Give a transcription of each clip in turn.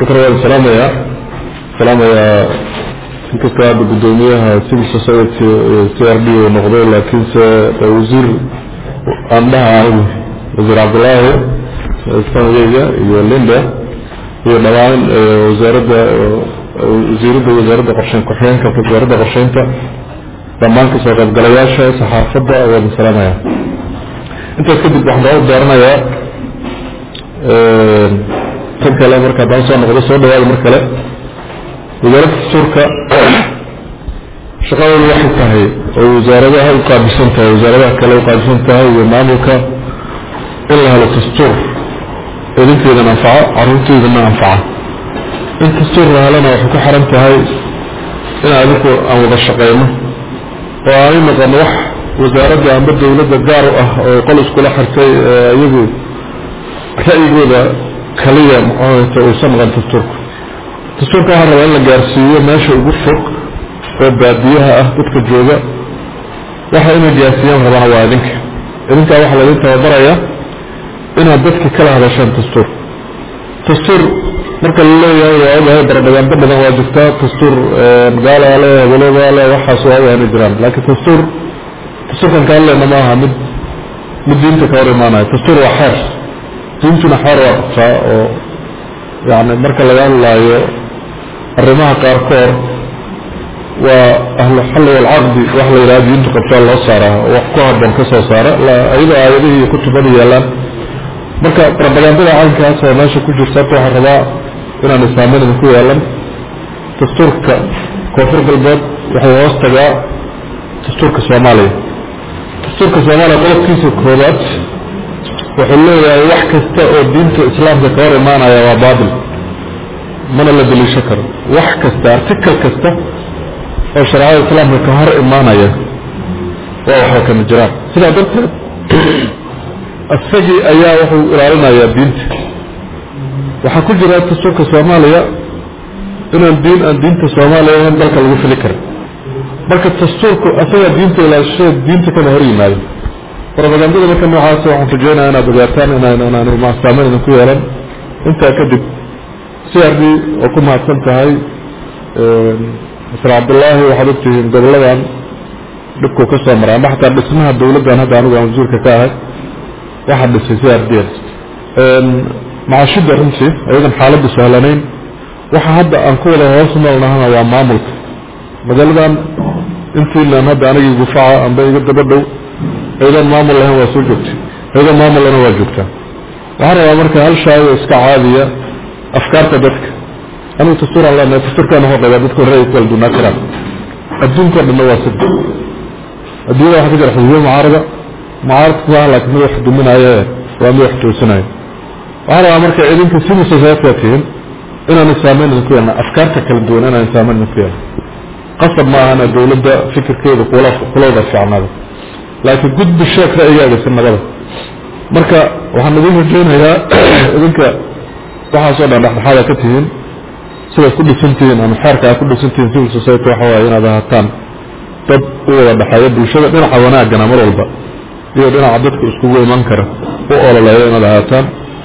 marka waan salaamayaa salaamayaa inkastoo hadda guddoomiyaha civil society c r d uu noqday laakiinse wasiir aan dhaha ahay wasiir cabdulaahi sanadeyga iyo linda iyo dhammaan wasaaradda wasiiradda wasaaradda qorsheyn ku-xigeenka wasaaradda qorsheynta dhammaan kasoo qaybgalayaasha saxaafadda waan salaamaya intaas kadib waxaan daba dooranayaa tan kale marka haddaan soo noqdo soo dhawaada mar kale wasaaradda dastuurka shaqadoodu waxay tahay oo wasaaradaha u qaabilsan tahay wasaaradaha kale u qaabilsan tahay iyo maamulka in la helo dastuur idinkeydana anfaco caruurteydana anfaca in dastuur la helana waxay ku xiran tahay in adinku aan wada shaqeyno oo aanay noqon wax wasaaradda amba dawladda gaar u ah oo qol iskula xirtay iyagu ra'yigooda kaliya muxuuta uusan noqon dastuurka dastuurka waxaa rabaa in la gaarsiiyo meesha ugu fog oo baadiyaha ah dadka jooga waxa inay gaarsiiyaan rabana waa idinka idinkaa waxaa laydin tababaraya inaad dadka kala hadashaan dastuur dastuur marka la leeyahay waa ogahay baradhagaanto badan waa jirtaa dastuur gaala le hebelada le waxaas waa ogahay inay jiraan laakiin dastuur dastuurkan kaa leena ma aha mid mid diinta ka hor imaanayo dastuur waa xeer diintuna xeer waa qabtaa oo yani marka laga hadlaayo arrimaha qaarkood waa ahlu xalli walcaqdi wax la yidhaha diintu qabtaa loo saaraa oo wax ku habboon ka soo saara iyadoo aayadihii iyo kutubada yaalaan marka propagandada caynkaas oo meesha ku jirta horta waxaan rabaa inaan islaamin idinku yeelan dastuurka koonfur galbeed waxay hoos tagaa dastuurka soomaaliya dastuurka soomaaliya qodobkiisa koobaad wuxuu leeyahay wax kasta oo diinta islaamka ka hor imaanaya waa baatil mana la daliisho karo wax kasta article kasta oo shareecada islaamka ka hor imaanaya waa waxba kama jiraan sidaa darteed isagii ayaa wuxuu ilaalinayaa diinta waxaa ku jira dastuurka soomaaliya inaan diin aan diinta soomaaliya in dalka lagu fili karin marka dastuurku asagaa diinta ilaashada diinta kama hor yimaado propagandada marka noocaas waxaan rajeynaya inaad ogaataan inaan saameyn idinku yeelan intaa kadib c r d oo ku mahadsan tahay masr cabdullaahi waxaad ogtihiin goboladan dhibkuu ka soo maray amba xataa dhismaha dawladdan hadda anigu aan wasiirka ka ahay waxaa dhisay c r d macaashida runtii ayadan xaaladda sahlanayn waxa hadda aan ku wada hoos noolnahana waa maamulka magaaladan intiinan hadda anigii gufaca amba iga daba dhow aydan maamul lahayn waa soo joogtay aydan maamul lana waa joogtaa waxaan rabaa marka hal shaayo iska caadiya afkaarta dadka anigu dastuuraan leenahay dastuurkaan hoo qabaa dadka ra'yi ku kala dunaa karaan adduunka dhanna waa sida adduunyada waxaa ka jira xisbiyo mucaarada mucaaradka maaha laakiin mid wax duminaayo waa mid wax toosinaayo waxaan rabaa marka idinka civil society tihiin inaan saameyn idinku yeelna afkaarta kala duwan inaan saameyn idinku yeelna qasab ma ahana dawladda fikirkeeda kula kulawda fiicnaada laakiin gudbi sheek ra'yigaaga si nabada marka waxaan idin rajeynayaa idinka waxaasoo dhan dhexdhexaada ka tihiin sidaad ku dhisantihiin ama xeerka aad ku dhisantihiin civil society waxa waaye inaad ahaataan dad u wada dhexeeya bulshada dhinaca wanaagana mar walba iyo dhinaca dadka iskugu iman kara u ololeeya inaad ahaataan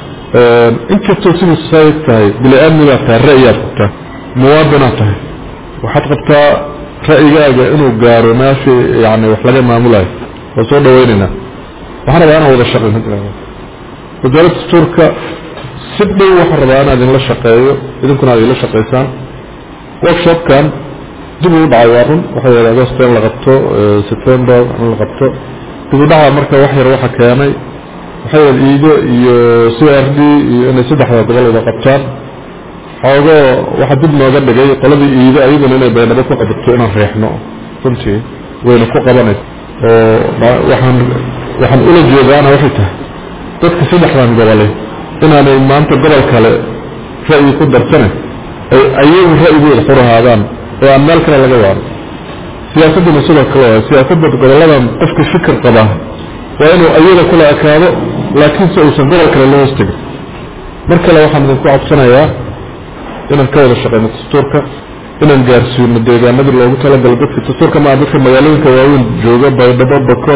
inkastoo civil society tahay bili-aadmigaad tahay ra'yigaad qabtaa muwaadinaad tahay waxaad qabtaa ra'yigaaga inuu gaaro meeshii yani wax laga maamulayo waa soo dhaweynaynaa waxaan rabaa inaan wada shaqeyn wasaaradda dastuurka si dhow waxaan rabaa inaan idinla shaqeeyo idinkuna aad idinla shaqeysaan workshopkan dib uu dhacay waa run waxay yidhi agosto in la qabto september in la qabto dib u dhaca marka wax yar waxa keenay waxay yidhi iigo iyo c r d iyo inay saddexda gobol wada qabtaan xoogoo waxaa dib nooga dhigay qoladii iido ayaduna inay baydhabo ku qabato inaan reexno runtii wayna ku qabanaysa oo waxaan waxaan ula jeedaana waxay tahay dadka saddexdan gobole inaanay maanta gobol kale ra'yi ku darsane ay ayagu ra'yigooda xur ahaadaan oo aan meel kale laga waaro siyaasadduna sidoo kale waay siyaasadda goboladan qofka fikir qabaa waa inuu ayada kula ekaado laakiin se uusan gobol kale la hoos tegin mar kale waxaan idinku codsanayaa inaan ka wada shaqeyno dastuurka inaan gaarsiino deegaanadii loogu talagalo dadka dastuurka maa dadka magaalooyinka waaweyn jooga baydhabo bokol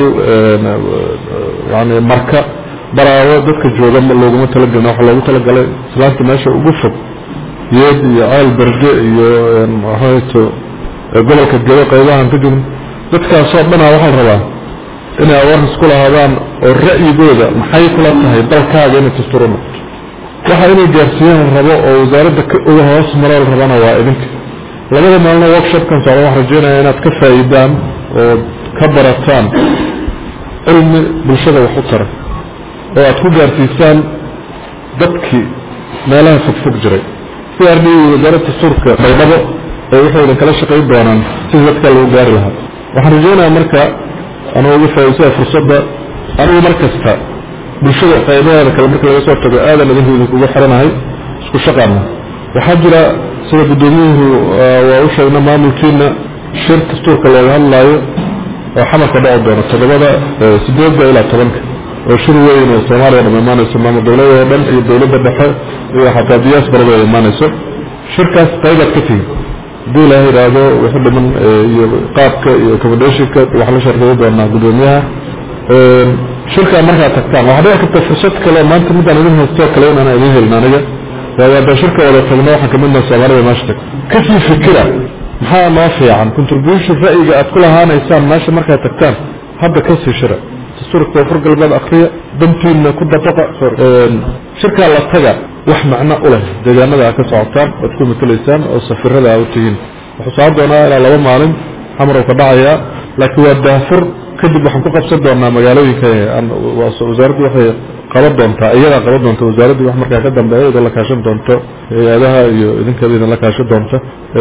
yani marka baraawo dadka jooga looguma talagelin waxa loogu talagalay islaanta meesha ugu fog yeed iyo ceel berde iyo maxato gobolka gedo qaybahan ka jugn dadkaasoo dhanaa waxaa la rabaa inay awaarkas ku lahaadaan oo ra'yigooda maxay kula tahay dalkaaga inay tasturo noqoto waxa inay gaarsiiyaan la rabo oo wasaaradda uga hoos maro la rabana waa idinka labada maalino workshopkan socda waxaan rajeynaya inaad ka faa'iidaan oo ka barataan cilmi bulshada wax u tara oo aad ku gaarsiisaan dadkii meelaha fogfog jiray si ardi wasaaradda dastuurka baydhabo ee waxay idin kala shaqayn doonaan sidii dadka lagu gaari lahaa waxaan rajeynayaa marka anuu uga faa'iidsaya fursadda anigu mar kasta bulshada qaybaheeda kale marka laga soo tago aadan idinku idinkuga xiranahay isku shaqaana waxaa jira sida guddoomiyuhu waa u sheegna maamulkiina shir dastuurka looga hadlaayo oo xamarka dhaci doono toddobada sideedda ilaa tobanka oo shir weyn oo soomaaliya dham imaanayso maamul dowlada oo dhan iyo dowladda dhexe iyo xataa diyaas barada ay imaanayso shirkaas qaybaad ka tihi haddii ilaah yidhaahdo wixii dhiman iyo qaabka iyo accommodation-ka waxaa la shargeeyi doonaa guddoomiyaha shirkaa markaad tagtaan waxaa dhici karta fursad kale maanta midaan idin haystoo kale inaan idin helin aniga waayo haddaan shirka wada tagno waxaan kamid naha soomaalida meesha tag kasii fikira maxaa noo fiican contribution ra'yiga aad ku lahaanaysaan meesha markaad tagtaan hadda kasii shira dastuurka koonfur galbeed akriya dantiina ku dabaqa shirkaa la taga wax macno u leh deegaanada aad ka socotaan oad ku matelaysaan oo safirada aa u tihiin wuxuu socon doonaa ilaa laba maalin xamar uu ka dhacayaa laakiin waa daafur kadib waxaan ku qabsan doonaa magaalooyinka wasaaraddu waxay qaban doontaa iyadaa qaban doonta wasaaraddii wax markaa ka dambeeya idin la kaashan doonto hay-adaha iyo idinkaba idin la kaashan doonta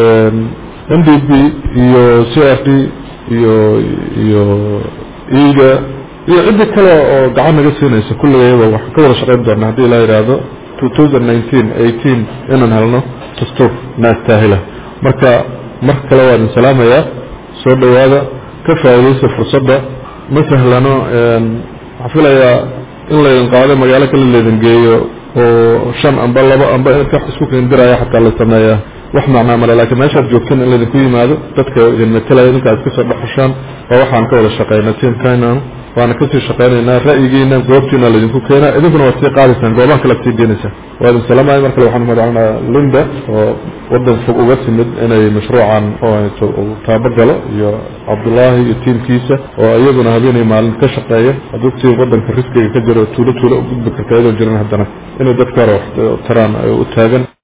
n d b iyo c r d iyo iyo iga iyo ciddi kale oo gacan naga siinaysa kulligayaba waxaan ka wada shaqayn doonaa haddii ilaa yidhaahdo two thousand nineteen eighteen inaan helno dastuur naastaahila marka mar kale waa idin salaamayaa soo dhowaada ka faa'iidaysa fursadda ma sahlano waxaan filayaa in laydin qaado magaalo kale laydin geeyo oo shan amba laba amba wax isku kendiraya xataa la sameeyaa wax macnaa male laakiin meeshaad joogteen in laydinku yimaado dadka idin matelaya idinka aad kasoo dhexushaan waa waxaan ka wada shaqeyna tiamkainan waana kasii shaqeynaynaa ra'yigiina goobtiina laydinku keenaa idinkuna waad sii qaadaysaan goobaha kale ad sii geenaysaan waa idin salaamaya mar kale waxaan umadacanaa linda oo wadan fog uga timid inay mashruucan taabagalo iyo cabdullaahi iyo tiimkiisa oo iyaguna habeenay maalin ka shaqeeya hadduu tii wadanka riskiga ka jiro tuulo tuulo u gudbi karta iyadoo jiran haddana inay dadka hore wax taraan u taagan